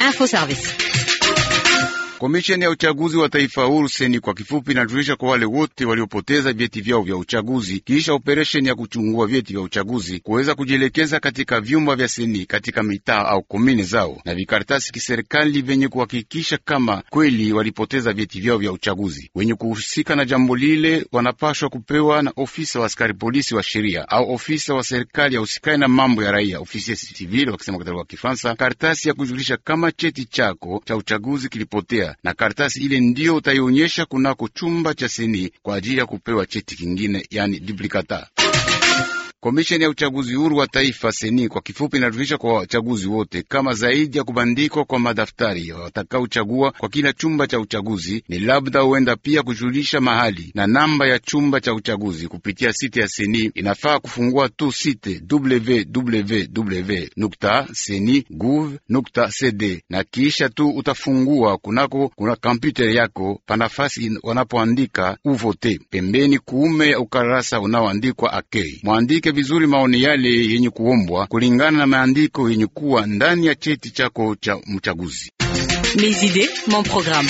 Info Service. Komisheni ya uchaguzi wa taifa huru seni kwa kifupi inajulisha kwa wale wote waliopoteza vyeti vyao vya uchaguzi kisha operesheni ya kuchungua vyeti vya uchaguzi kuweza kujielekeza katika vyumba vya seni katika mitaa au komini zao na vikaratasi kiserikali vyenye kuhakikisha kama kweli walipoteza vyeti vyao vya uchaguzi. Wenye kuhusika na jambo lile wanapashwa kupewa na ofisa wa askari polisi wa sheria au ofisa wa serikali ya usikani na mambo ya raia, ofisi civil wakisema katika wa Kifaransa, karatasi ya kujulisha kama cheti chako cha uchaguzi kilipotea na karatasi ile ndiyo utaionyesha kunako chumba cha seni kwa ajili ya kupewa cheti kingine, yani duplicata. Komisheni ya uchaguzi huru wa taifa seni kwa kifupi inajulisha kwa wachaguzi wote kama zaidi ya kubandikwa kwa madaftari watakaochagua kwa kila chumba cha uchaguzi ni labda huenda pia kujulisha mahali na namba ya chumba cha uchaguzi kupitia site ya seni. Inafaa kufungua tu site www.seni.gov.cd na kisha tu utafungua kunako kuna kompyuta yako panafasi wanapoandika uvote pembeni kuume ya ukarasa unaoandikwa akei mwandike vizuri maoni yale yenye kuombwa kulingana na maandiko yenye kuwa ndani ya cheti chako cha mchaguzi. Mes idées, mon programme.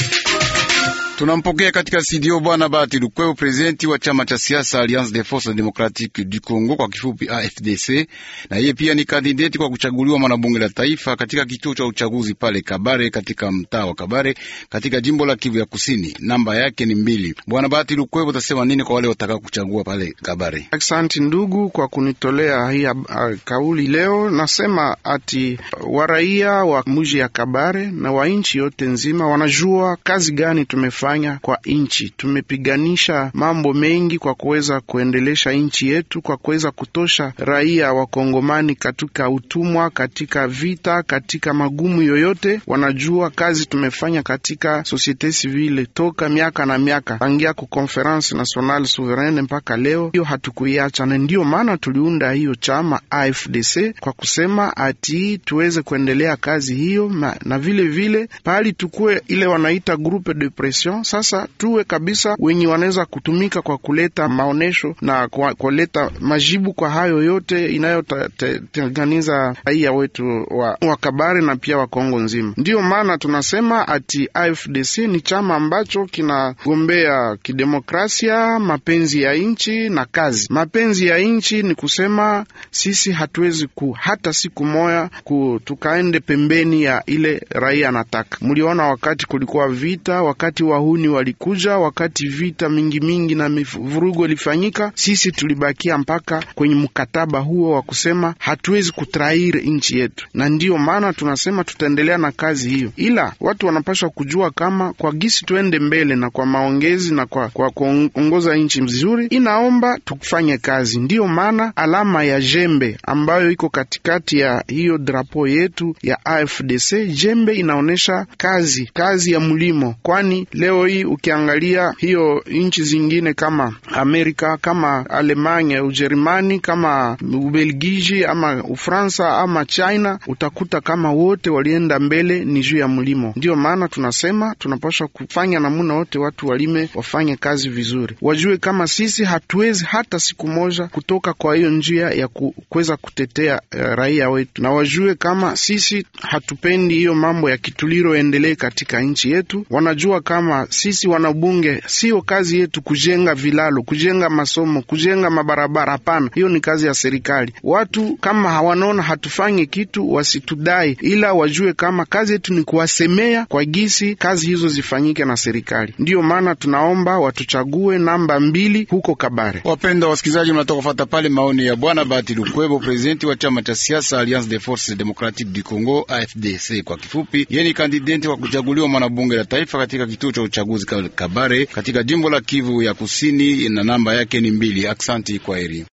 Tunampokea katika studio Bwana Bahati Lukweo, prezidenti wa chama cha siasa Alliance des Forces Democratiques du Congo, kwa kifupi AFDC, na yeye pia ni kandideti kwa kuchaguliwa mwanabunge la taifa katika kituo cha uchaguzi pale Kabare, katika mtaa wa Kabare, katika jimbo la Kivu ya Kusini. Namba yake ni mbili. Bwana Bahati Lukweo, utasema nini kwa wale watakao kuchagua pale Kabare? Asante ndugu kwa kunitolea hii kauli leo. Nasema ati waraia wa muji ya Kabare na wa nchi yote nzima wanajua kazi gani tumefanya kwa nchi. Tumepiganisha mambo mengi kwa kuweza kuendelesha nchi yetu, kwa kuweza kutosha raia wa Kongomani katika utumwa, katika vita, katika magumu yoyote. Wanajua kazi tumefanya katika societe civile toka miaka na miaka, tangia ku conference nationale souveraine mpaka leo, hiyo hatukuiacha, na ndiyo maana tuliunda hiyo chama AFDC kwa kusema ati tuweze kuendelea kazi hiyo na, na vile vile pahali tukue ile wanaita groupe de pression sasa tuwe kabisa wenye wanaweza kutumika kwa kuleta maonesho na kwa kuleta majibu kwa hayo yote inayotenganiza raia wetu wa, wa Kabare na pia wa Kongo nzima. Ndiyo maana tunasema ati AFDC ni chama ambacho kinagombea kidemokrasia, mapenzi ya nchi na kazi. Mapenzi ya nchi ni kusema sisi hatuwezi ku hata siku moya ku, tukaende pembeni ya ile raia anataka. Mliona wakati kulikuwa vita, wakati wahuni walikuja, wakati vita mingi mingi na vurugo ilifanyika, sisi tulibakia mpaka kwenye mkataba huo wa kusema hatuwezi kutraire nchi yetu, na ndiyo maana tunasema tutaendelea na kazi hiyo, ila watu wanapaswa kujua kama kwa gisi tuende mbele na kwa maongezi na kwa, kwa kuongoza nchi mzuri, inaomba tufanye kazi. Ndiyo maana alama ya jembe ambayo iko katikati ya hiyo drapo yetu ya AFDC, jembe inaonyesha kazi, kazi ya mlimo, kwani leo hii ukiangalia hiyo nchi zingine kama Amerika, kama Alemanya, Ujerumani, kama Ubelgiji ama Ufransa ama China, utakuta kama wote walienda mbele ni juu ya mlimo. Ndiyo maana tunasema tunapaswa kufanya namuna wote watu walime, wafanye kazi vizuri, wajue kama sisi hatuwezi hata siku moja kutoka kwa hiyo njia ya kuweza kutetea uh, raia wetu, na wajue kama sisi hatupendi hiyo mambo ya kituliro endelee katika nchi yetu. Wanajua kama sisi wanabunge, sio kazi yetu kujenga vilalo, kujenga masomo, kujenga mabarabara. Hapana, hiyo ni kazi ya serikali. Watu kama hawanaona hatufanye kitu, wasitudai, ila wajue kama kazi yetu ni kuwasemea kwa gisi kazi hizo zifanyike na serikali. Ndiyo maana tunaomba watuchague namba mbili huko Kabare. Wapenda wasikilizaji, mnatoka kufata pale maoni ya bwana Bahati Lukwebo, prezidenti wa chama cha siasa Alliance des Forces Democratiques du Congo, AFDC kwa kifupi. Yeye ni kandidenti wa kuchaguliwa mwanabunge la taifa katika kituo cha uchaguzi Kabare katika jimbo la Kivu ya Kusini, na namba yake ni mbili. Aksanti, kwa heri.